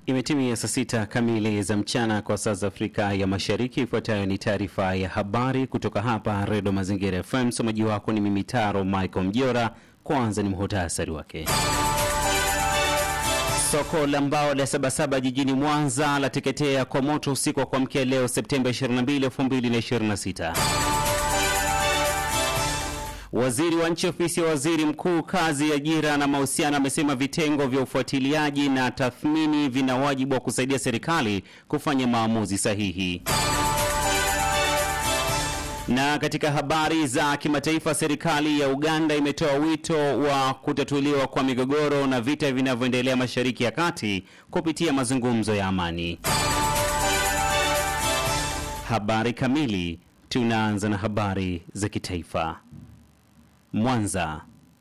Imetimia saa sita kamili za mchana kwa saa za Afrika ya Mashariki. Ifuatayo ni taarifa ya habari kutoka hapa Redio Mazingira FM. Msomaji wako ni mimi Taro Michael Mjora. Kwanza ni muhutasari wake. Soko la mbao la Sabasaba jijini Mwanza lateketea kwa moto usiku wa kuamkia leo Septemba 22, 2026. Waziri wa nchi ofisi ya waziri mkuu kazi, ajira na mahusiano amesema vitengo vya ufuatiliaji na tathmini vina wajibu wa kusaidia serikali kufanya maamuzi sahihi. Na katika habari za kimataifa, serikali ya Uganda imetoa wito wa kutatuliwa kwa migogoro na vita vinavyoendelea Mashariki ya Kati kupitia mazungumzo ya amani. Habari kamili. Tunaanza na habari za kitaifa. Mwanza.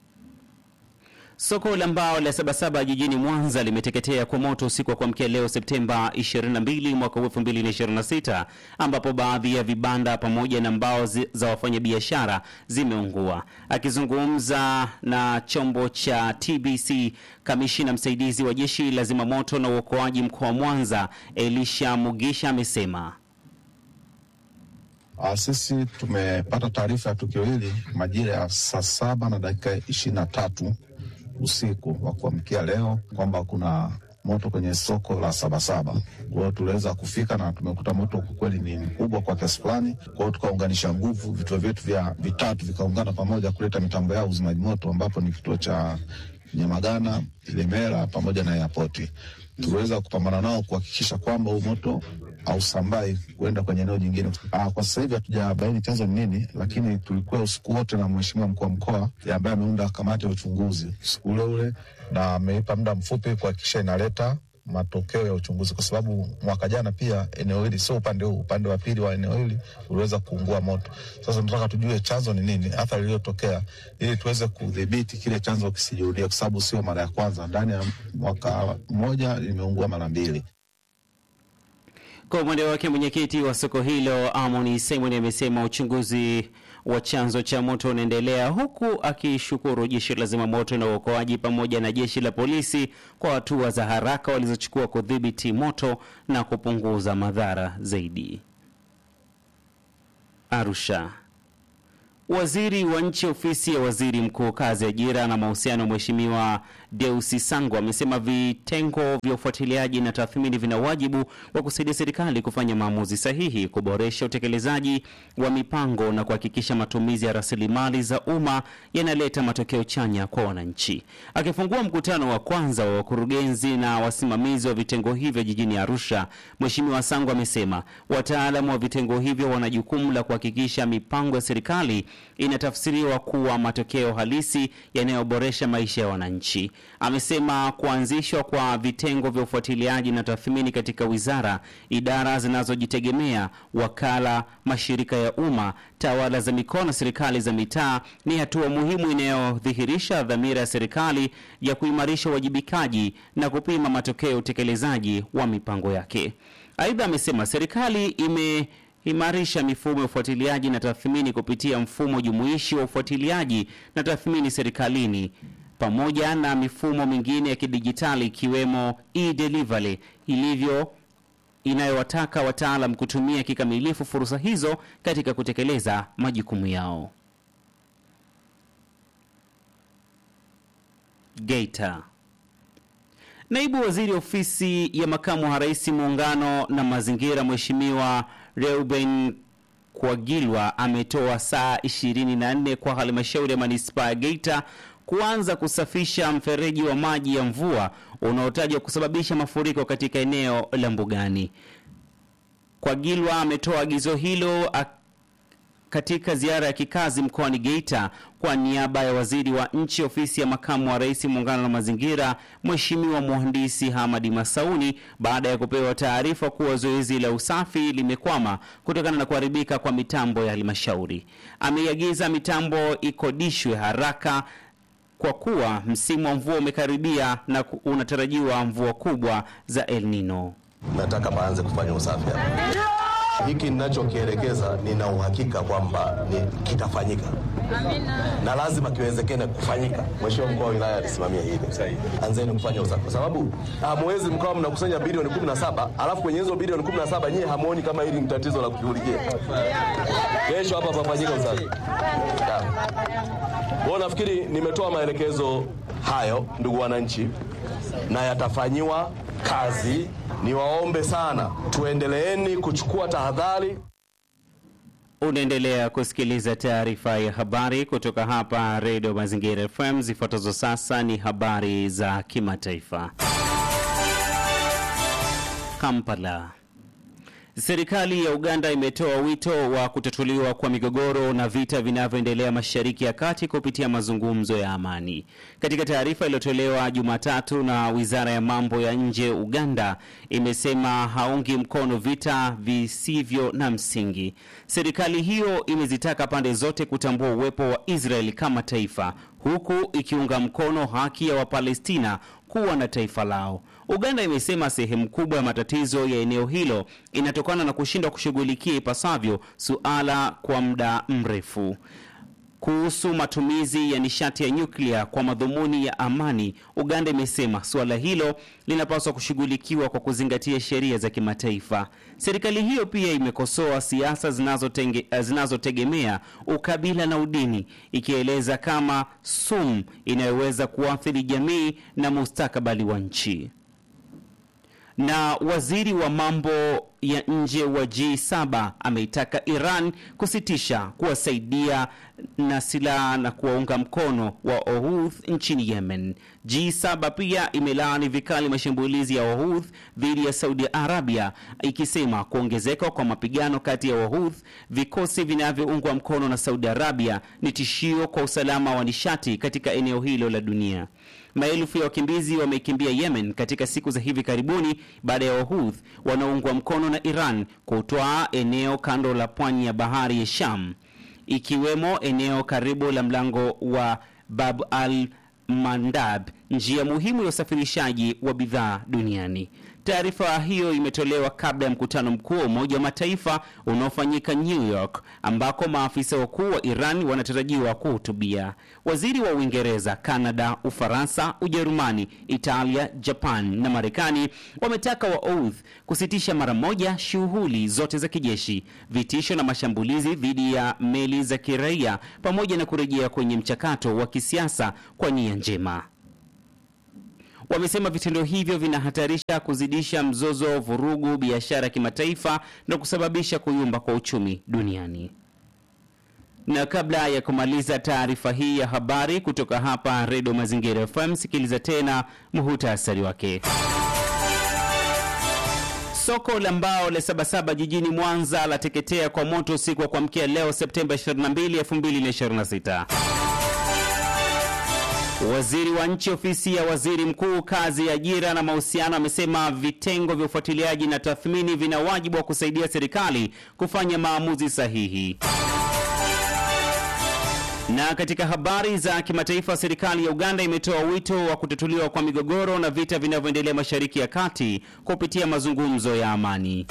Soko la mbao la Sabasaba jijini Mwanza limeteketea kwa moto usiku wa kuamkia leo Septemba 22 mwaka 2026, ambapo baadhi ya vibanda pamoja na mbao zi, za wafanyabiashara zimeungua. Akizungumza na chombo cha TBC, kamishina msaidizi wa jeshi la zimamoto na uokoaji mkoa wa Mwanza, Elisha Mugisha amesema Uh, sisi tumepata taarifa ya tukio hili majira ya saa saba na dakika ishirini na tatu usiku wa kuamkia leo kwamba kuna moto kwenye soko la Sabasaba. Kwa hiyo tuliweza kufika na tumekuta moto kwa kweli ni mkubwa kwa kiasi fulani. Kwa hiyo tukaunganisha nguvu, vituo vyetu vya vitatu vikaungana pamoja kuleta mitambo yao uzimaji moto, ambapo ni kituo cha Nyamagana, Ilemela pamoja na airport. Tuliweza kupambana nao kuhakikisha kwamba huu moto ausambai kuenda kwenye eneo jingine. Aa, kwa sasa hivi hatujabaini chanzo ni nini, lakini tulikuwa usiku wote na mheshimiwa mkuu wa mkoa ambaye ameunda kamati ya uchunguzi usiku ule ule, na ameipa muda mfupi kuhakikisha inaleta matokeo ya uchunguzi, kwa sababu mwaka jana pia eneo hili sio upande huu, upande wa pili wa eneo hili uliweza kuungua moto. Sasa tunataka tujue chanzo ni nini, athari iliyotokea, ili tuweze kudhibiti kile chanzo kisijirudie, kwa sababu sio mara ya kwanza, ndani ya mwaka mmoja limeungua mara mbili. Kwa upande wake mwenyekiti wa soko hilo Amoni Simon amesema uchunguzi wa chanzo cha moto unaendelea, huku akishukuru jeshi la zimamoto na uokoaji pamoja na jeshi la polisi kwa hatua za haraka walizochukua kudhibiti moto na kupunguza madhara zaidi. Arusha. Waziri wa nchi ofisi ya waziri mkuu kazi, ajira na mahusiano, Mheshimiwa Deusi Sango amesema vitengo vya ufuatiliaji na tathmini vina wajibu wa kusaidia serikali kufanya maamuzi sahihi, kuboresha utekelezaji wa mipango na kuhakikisha matumizi ya rasilimali za umma yanaleta matokeo chanya kwa wananchi. Akifungua mkutano wa kwanza wa wakurugenzi na wasimamizi wa vitengo hivyo jijini Arusha, Mheshimiwa Sango amesema wataalamu wa vitengo hivyo wana jukumu la kuhakikisha mipango ya serikali inatafsiriwa kuwa matokeo halisi yanayoboresha maisha ya wananchi. Amesema kuanzishwa kwa vitengo vya ufuatiliaji na tathmini katika wizara, idara zinazojitegemea, wakala, mashirika ya umma, tawala za mikoa na serikali za mitaa ni hatua muhimu inayodhihirisha dhamira ya serikali ya kuimarisha uwajibikaji na kupima matokeo ya utekelezaji wa mipango yake. Aidha, amesema serikali ime imarisha mifumo ya ufuatiliaji na tathmini kupitia mfumo jumuishi wa ufuatiliaji na tathmini serikalini pamoja na mifumo mingine ya kidijitali ikiwemo e-delivery ilivyo inayowataka wataalam kutumia kikamilifu fursa hizo katika kutekeleza majukumu yao. Geita. Naibu Waziri Ofisi ya Makamu wa Rais Muungano na Mazingira, Mheshimiwa Reuben Kwagilwa ametoa saa 24 kwa halmashauri ya manispaa ya Geita kuanza kusafisha mfereji wa maji ya mvua unaotajwa kusababisha mafuriko katika eneo la Mbugani. Kwagilwa ametoa agizo hilo katika ziara ya kikazi mkoani Geita kwa niaba ya waziri wa nchi ofisi ya makamu wa rais muungano na mazingira, Mheshimiwa Mhandisi Hamadi Masauni, baada ya kupewa taarifa kuwa zoezi la usafi limekwama kutokana na kuharibika kwa mitambo ya halmashauri. Ameiagiza mitambo ikodishwe haraka kwa kuwa msimu wa mvua umekaribia na unatarajiwa mvua kubwa za El Nino. Nataka baanze kufanya usafi hapa. hiki ninachokielekeza nina uhakika kwamba ni kitafanyika na lazima kiwezekane kufanyika. Mheshimiwa mkuu wa wilaya alisimamia hili, anzeni kufanya usafi, kwa sababu hamwezi mkawa mnakusanya bilioni 17 alafu kwenye hizo bilioni 17 nyie hamuoni kama hili ni tatizo la kushughulikia. Kesho hapa pafanyika usafi. Kwa nafikiri nimetoa maelekezo hayo, ndugu wananchi, na yatafanyiwa kazi. Niwaombe sana, tuendeleeni kuchukua tahadhari. Unaendelea kusikiliza taarifa ya habari kutoka hapa Redio Mazingira FM. Zifuatazo sasa ni habari za kimataifa. Kampala. Serikali ya Uganda imetoa wito wa kutatuliwa kwa migogoro na vita vinavyoendelea Mashariki ya Kati kupitia mazungumzo ya amani. Katika taarifa iliyotolewa Jumatatu na Wizara ya Mambo ya Nje Uganda imesema haungi mkono vita visivyo na msingi. Serikali hiyo imezitaka pande zote kutambua uwepo wa Israeli kama taifa huku ikiunga mkono haki ya Wapalestina kuwa na taifa lao. Uganda imesema sehemu kubwa ya matatizo ya eneo hilo inatokana na kushindwa kushughulikia ipasavyo suala kwa muda mrefu. Kuhusu matumizi ya nishati ya nyuklia kwa madhumuni ya amani, Uganda imesema suala hilo linapaswa kushughulikiwa kwa kuzingatia sheria za kimataifa. Serikali hiyo pia imekosoa siasa zinazotegemea zinazo ukabila na udini, ikieleza kama sumu inayoweza kuathiri jamii na mustakabali wa nchi na waziri wa mambo ya nje wa G7 ameitaka Iran kusitisha kuwasaidia na silaha na kuwaunga mkono wa Houthi nchini Yemen. G7 pia imelaani vikali mashambulizi ya Houthi dhidi ya Saudi Arabia, ikisema kuongezeka kwa mapigano kati ya Houthi, vikosi vinavyoungwa mkono na Saudi Arabia, ni tishio kwa usalama wa nishati katika eneo hilo la dunia. Maelfu ya wakimbizi wamekimbia Yemen katika siku za hivi karibuni baada ya Wahouth wanaoungwa mkono na Iran kutwaa eneo kando la pwani ya bahari ya Sham, ikiwemo eneo karibu la mlango wa Bab al Mandab, njia muhimu ya usafirishaji wa bidhaa duniani. Taarifa hiyo imetolewa kabla ya mkutano mkuu wa Umoja wa Mataifa unaofanyika New York, ambako maafisa wakuu wa Iran wanatarajiwa kuhutubia. Waziri wa Uingereza, Kanada, Ufaransa, Ujerumani, Italia, Japan na Marekani wametaka Wahouth kusitisha mara moja shughuli zote za kijeshi, vitisho na mashambulizi dhidi ya meli za kiraia, pamoja na kurejea kwenye mchakato wa kisiasa kwa nia njema. Wamesema vitendo hivyo vinahatarisha kuzidisha mzozo, vurugu, biashara ya kimataifa na kusababisha kuyumba kwa uchumi duniani. Na kabla ya kumaliza taarifa hii ya habari kutoka hapa Redio Mazingira FM, sikiliza tena muhutasari wake. Soko la mbao la Sabasaba jijini Mwanza lateketea kwa moto usiku wa kuamkia leo Septemba 22, 2026. Waziri wa nchi ofisi ya waziri mkuu kazi, ajira na mahusiano amesema vitengo vya ufuatiliaji na tathmini vina wajibu wa kusaidia serikali kufanya maamuzi sahihi. Na katika habari za kimataifa, serikali ya Uganda imetoa wito wa kutatuliwa kwa migogoro na vita vinavyoendelea Mashariki ya Kati kupitia mazungumzo ya amani.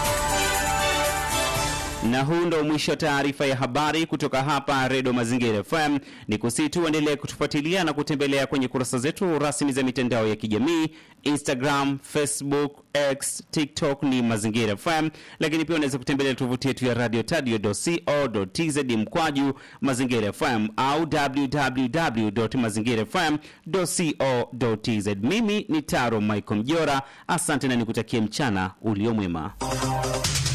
Na huu ndo mwisho wa taarifa ya habari kutoka hapa Redio Mazingira FM. Ni kusii tu uendelee kutufuatilia na kutembelea kwenye kurasa zetu rasmi za mitandao ya kijamii Instagram, Facebook, X, TikTok ni Mazingira FM, lakini pia unaweza kutembelea tovuti yetu ya radio tadio.co.tz mkwaju Mazingira FM au www.mazingirafm.co.tz. Mimi ni Taro Michael Mjora, asante na nikutakie mchana uliomwema.